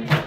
Yeah.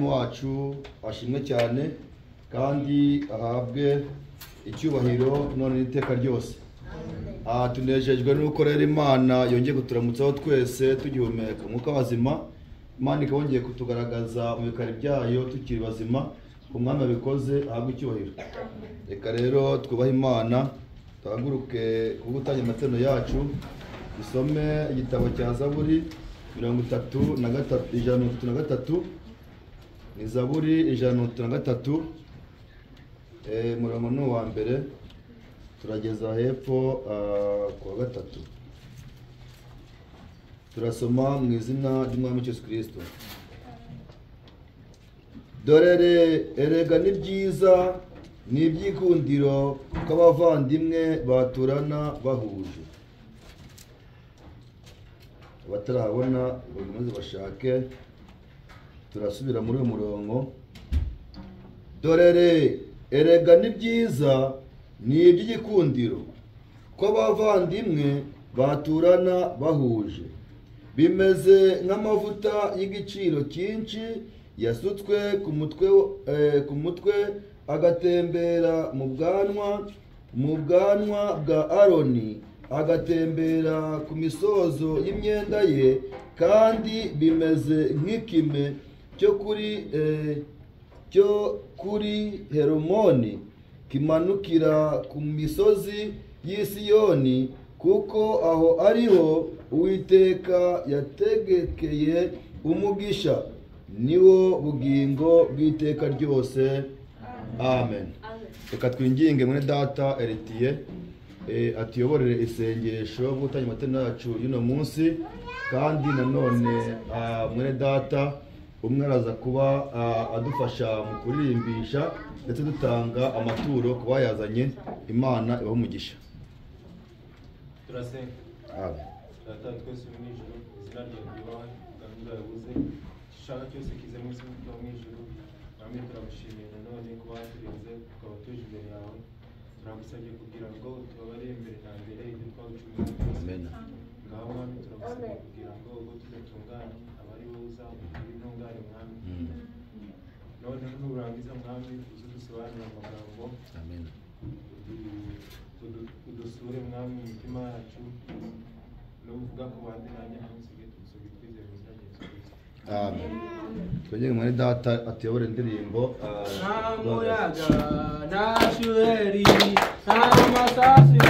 wacu ashimwe cyane kandi ahabwe icyubahiro none n'iteka ryose Ah, tunejejwe nuko rero imana yongeye kuturamutsaho twese tugihumeka umwuka wazima imana ikaba yongeye kutugaragaza mu bikari byayo tukiri bazima umwami wabikoze ahabwe icyubahiro reka rero twubahe imana duhaguruke kuba gutangira amaterano yacu dusome igitabo cya zaburi mirongo itatu na gatatu ijana na mirongo itatu na gatatu ni zaburi ijana na mirongo itatu na gatatu Eh, umurongo ni uwa mbere turageza hepfo ah, ku wa gatatu turasoma mu izina ry'umwami Yesu kirisito dore re- erega ni byiza ni ibyikundiro kw'abavandimwe baturana bahuje abatarahabona bakomeze bashake turasubira muri uyu murongo dore re erega ni byiza ni iby'igikundiro kw'abavandimwe baturana bahuje bimeze nk'amavuta y'igiciro cyinshi yasutswe ku mutwe eh, ku mutwe agatembera mu bwanwa mu bwanwa bwa aroni agatembera ku misozo y'imyenda ye kandi bimeze nk'ikime cyo kuri eh, cyo kuri heromoni kimanukira ku misozi y'i Siyoni kuko aho ariho uwiteka yategekeye umugisha ni wo bugingo bw'iteka ryose amen reka twinginge muri data eritiye atuyoborere isengesho gutangira amatara yacu y'uno munsi kandi nanone ah, mwene data umwe araza kuba ah, adufasha mu kurimbisha ndetse dutanga amaturo ku bayazanye imana ibahe umugisha turasenga amen data twese uri mu ijoro izina ryawe ryubahwe gahunda yabuze igishanga cyose kize mu izina ryawe mu ijoro namwe turagushimiye nanone kuba waturinze tukaba tuje imbere yawe turagusabye kugira ngo utubabarire imbere na mbere ibyo twagucumuye byose amen ngaho mwami turagusabye kugira ngo ubwo tudatunganye abari bo uzabukire intungane mwami Mm. noneho nurangiza mwami uze udusobanurire amagambo amen udu- udusure mwami mu mitima yacu nuvuga ku bandi nanjye ntunsige tunsige twizeye mu izina rya Yesu Kristo. amen twongere muri data atuyobore indirimbo ah, nta muyaga nta shuri nta masasi